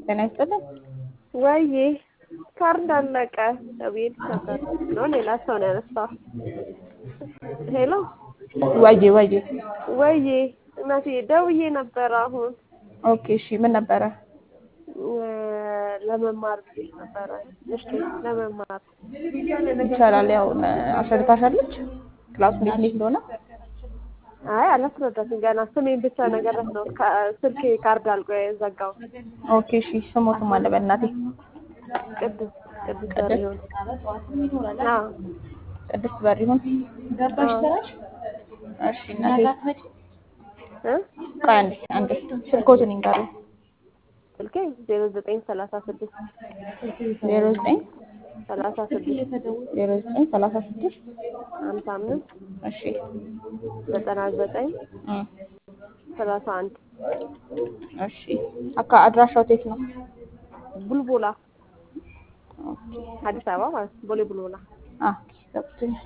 ጤና ይስጥልን። ወይዬ ካርድ አለቀ እቤት ነበር ነው ሌላ ሰው ነው ያነሳው። ሄሎ ወይዬ ወይዬ። ወይዬ እናቴ ደውዬ ነበር አሁን ኦኬ እሺ፣ ምን ነበረ? ለመማር ብዬሽ ነበረ። እሺ ለመማር ይቻላል። ያው አስረድታሻለች ክላሱ እንዴት እንዴት እንደሆነ። አይ አላስረዳትም ገና ስሜን ብቻ ነገረት ነው ስልኬ ካርድ አልቆ የዘጋው። ኦኬ እሺ፣ ስሞትም አለ በእናቴ ቅድስት ቅድስት በሪሁን አዎ ቅድስት በሪሁን። እሺ እናቴ እ ቆይ አንዴ አንዴ ስልኮትን ይንገሩ። ስልኬ ዜሮ ዘጠኝ ሰላሳ ስድስት ዜሮ ዘጠኝ ሰላሳ ስድስት ዜሮ ዘጠኝ ሰላሳ ስድስት ሀምሳ አምስት እሺ ዘጠና ዘጠኝ እ ሰላሳ አንድ እሺ አካ አድራሻው የት ነው? ቡልቡላ ኦኬ አዲስ አበባ ማለት ነው። ቦሌ ቡልቡላ አ ገብቶኛል።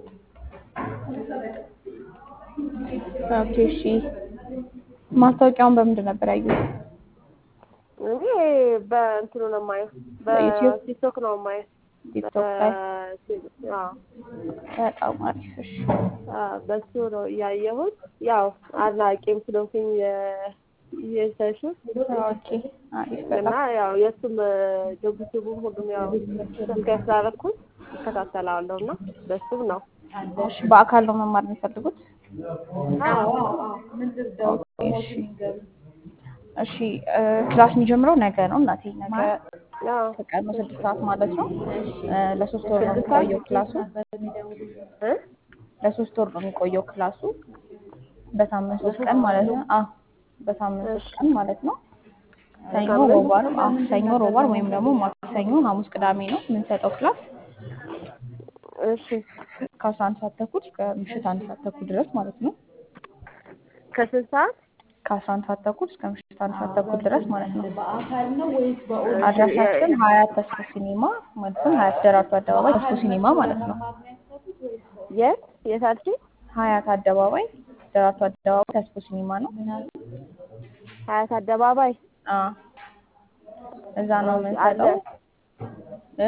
ኦኬ እሺ ማስታወቂያውን በምንድን ነበር ያዩት? እኔ በእንትኑ ነው የማየው በዩቲዩብ? በቲክቶክ ነው የማየው። ቲክቶክ ላይ በ- አዎ በጣም አሪፍ። እሺ አዎ፣ በሱ ነው ያየሁት። ያው አድናቂም ስለሆንኩኝ የሰሹ ኦኬ አሪፍ እና በጣም ያው የእሱም ዩቲዩቡም ሁሉም ያው ሰብስክራይብ ስላደረኩት እከታተላለሁ እና በሱም ነው እሺ በአካል ነው መማር የሚፈልጉት? አዎ ኦኬ እሺ እሺ እ ክላስ የሚጀምረው ነገ ነው እናቴ ነገ አዎ ከቀኑ ስድስት ሰዓት ማለት ነው። እ ለሶስት ወር ነው የሚቆየው ክላሱ። እ ለሶስት ወር ነው የሚቆየው ክላሱ በሳምንት ሶስት ቀን ማለት ነው። አዎ በሳምንት ሶስት ቀን ማለት ነው። ሰኞ፣ ሮባር፣ አዎ ሰኞ፣ ሮባር ወይም ደግሞ ማክሰኞ፣ ሐሙስ፣ ቅዳሜ ነው የምንሰጠው ክላስ እሺ ከአስራ አንድ ሰዓት ተኩል እስከ ምሽት አንድ ሰዓት ተኩል ድረስ ማለት ነው። ከስንት ሰዓት ከአስራ አንድ ሰዓት ተኩል እስከ ምሽት አንድ ሰዓት ተኩል ድረስ ማለት ነው። አድራሻችን ሀያት ተስፎ ሲኒማ ማለትም ሀያት ደራርቱ አደባባይ ተስፎ ሲኒማ ማለት ነው። የት የት አልሽኝ? ሀያት አደባባይ ደራርቱ አደባባይ ተስፎ ሲኒማ ነው። ሀያት አደባባይ አዎ እዛ ነው የምንሰጠው። እ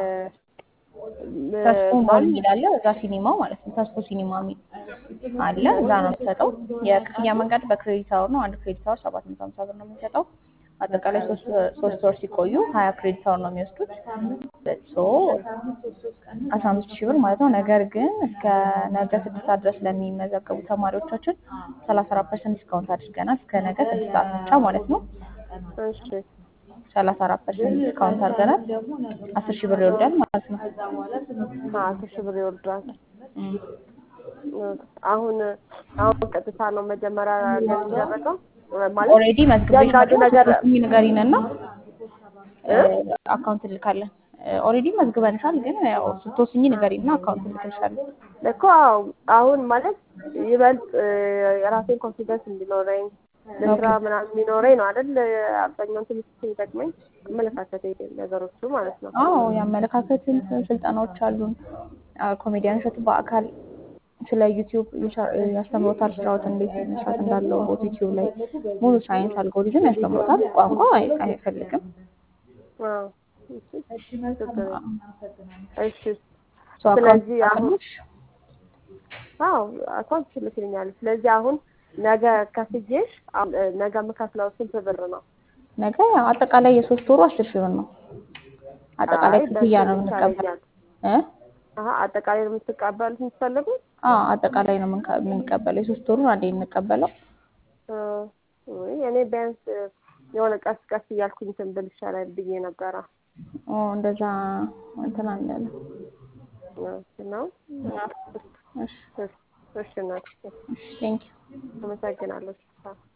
ተስፎ ሞል የሚል አለ እዛ ሲኒማው ማለት ነው። ተስፎ ሲኒማ የሚል አለ እዛ ነው የምንሰጠው። የክፍያ መንገድ በክሬዲት አወር ነው። አንድ ክሬዲት አወር ሰባት መቶ ሀምሳ ብር ነው የምንሰጠው። አጠቃላይ ሶስት ሶስት ወር ሲቆዩ ሀያ ክሬዲት አወር ነው የሚወስዱት። ሶ አስራ አምስት ሺህ ብር ማለት ነው። ነገር ግን እስከ ነገ ስድስት ሰዓት ድረስ ለሚመዘገቡ ተማሪዎቻችን ሰላሳ አራት ፐርሰንት ዲስካውንት አድርገናል። እስከ ነገ ስድስት ሰዓት ብቻ ማለት ነው። እሺ ሰላሳ አራት ፐርሰንት ዲስካውንት አድርገናል። አስር ሺህ ብር ይወርዳል ማለት ነው። አስር ሺህ ብር ይወርዳል። እም። አሁን አሁን ቀጥታ ነው መጀመሪያ እንደሚደረገው ማለት ኦልሬዲ መዝግቤሽ እያንዳንዱ ነገር ስትወስኚ ንገሪን እና አካውንት እንልካለን። ኦልሬዲ መዝግበንሻል፣ ግን ያው ስትወስኚ ንገሪን እና አካውንት እንልክልሻለን። እኮ አዎ፣ አሁን ማለት ይበልጥ የራሴን ኮንፊደንስ እንዲኖረኝ ለስራ ምናምን የሚኖረኝ ነው አይደል? አብዛኛውን ትምህርት የሚጠቅመኝ አመለካከት ነገሮቹ ማለት ነው። አዎ የአመለካከትን ስልጠናዎች አሉን። ኮሜዲያን እሸቱ በአካል ስለ ዩቲዩብ ያስተምሮታል። ስራዎት እንዴት መስራት እንዳለው ዩቲዩብ ላይ ሙሉ ሳይንስ አልጎሪዝም ያስተምሮታል። ቋንቋ አይ- አይፈልግም። አዎ፣ እሺ፣ ችግር የለም። እሺ፣ ሰው ስለዚህ አካውንት አሁን ካለሽ አዎ አካውንት ትልክልኛል። ስለዚህ አሁን ነገ ከፍዬሽ አሁን ነገ የምከፍለው ስንት ብር ነው? ነገ ያው አጠቃላይ የሶስት ወሩ አስር ሺህ ብር ነው። አጠቃላይ አይ ክፍያ ነው በእሱ የምንቀበለው ይሻለኛል። እ አሀ አጠቃላይ ነው የምትቀበሉት የምትፈልጉት? አዎ አጠቃላይ ነው የምንቀ- የምንቀበለው የሶስት ወሩን አንዴ የምንቀበለው። እ ውይ እኔ ቢያንስ የሆነ ቀስ ቀስ እያልኩኝ እንትን ብል ይሻላል ብዬ ነበረ ኦ እንደዛ እንትን አንልም። ነው። እሺ እሺ እናት እሺ ቴንኪው አመሰግናለሁ።